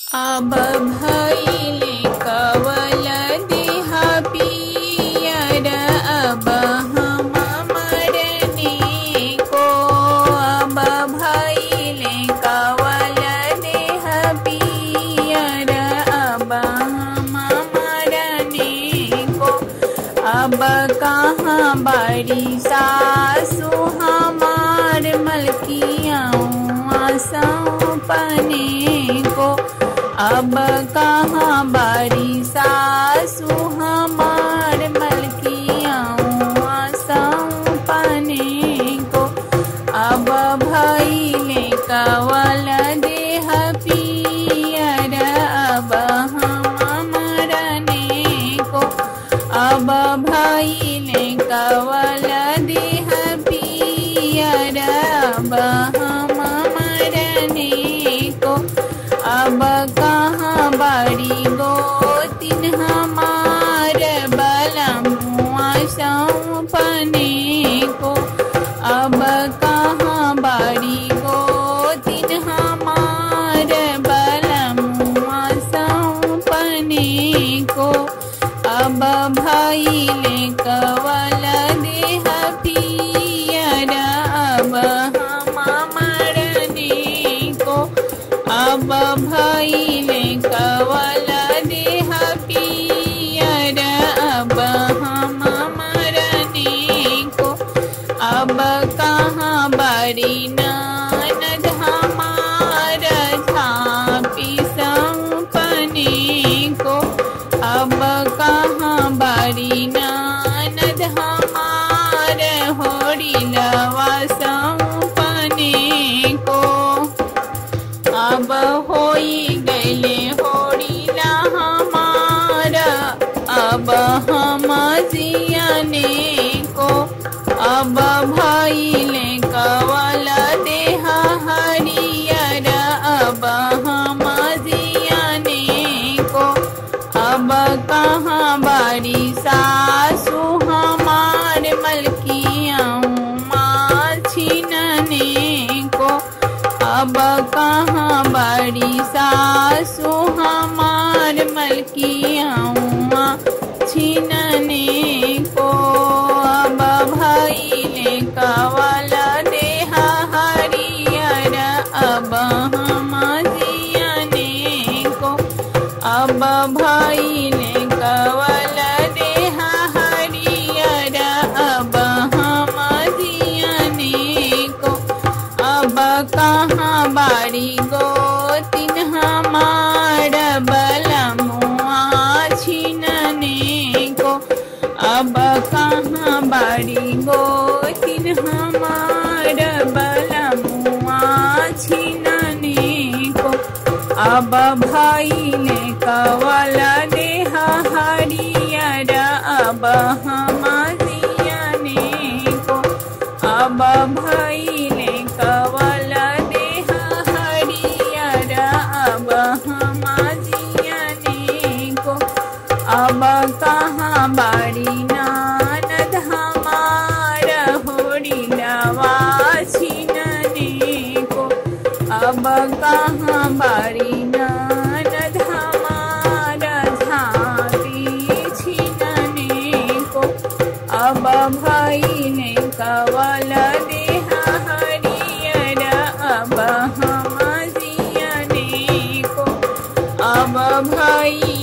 अब भइले कवल देह पियर अब हम मरने को अब भइले कवल देह पियर अब हम मरने को अब कहाँ बड़ी सासु हमार मलकियाँ सौंपने को अब कहाँ बड़ी सासु हमार मलकियाँ सौंपने को अब भइले कवल देह पियर अब हम मरने को अब भइले कवल देह पियर अब हम मरने को अब कहाँ बड़ी गोतिन हमार बलमुआ सौंपने को अब कहाँ बड़ी गोतिन हमार बलमुआ सौंपने को अब भइले कवल देह पियर अब हम मरने को अब भइले कवल देह पियर अब हम मरने को अब कहाँ बड़ी ननद हमार झापी सौंपने को अब कहाँ बड़ी ननद हमार होड़ी लवा सौंपने को अब होई गैले होड़ीला हमारा अब हम जियने को अब भइले कवल देह हरियर अब हम जियने को अब कहाँ बड़ी सासु हमार मलकियाँ माँ छिनने को अब कहाँ बड़ी सासु हमार मलकियाँ छिनने को अब भइले कवल देह हरियर अब हम जियने को अब भइले कवल देह हरियर अब हम जियने को अब कहाँ बारी गोतिन हमार बलमुआ छिनने को अब कहाँ बारी गोतिन हमार बलमुआ छिनने को अब भइले कवल देह हरियर अब हम जियने को अब भइले कवल देह हरियर अब हम जियने को अब कहाँ बारी नानद हमार होड़ी लवा छिनने को अब कहाँ बारी नानद हमार झापी छिनने को अब भइले कवल देह हरियर अब हम जियने को अब भई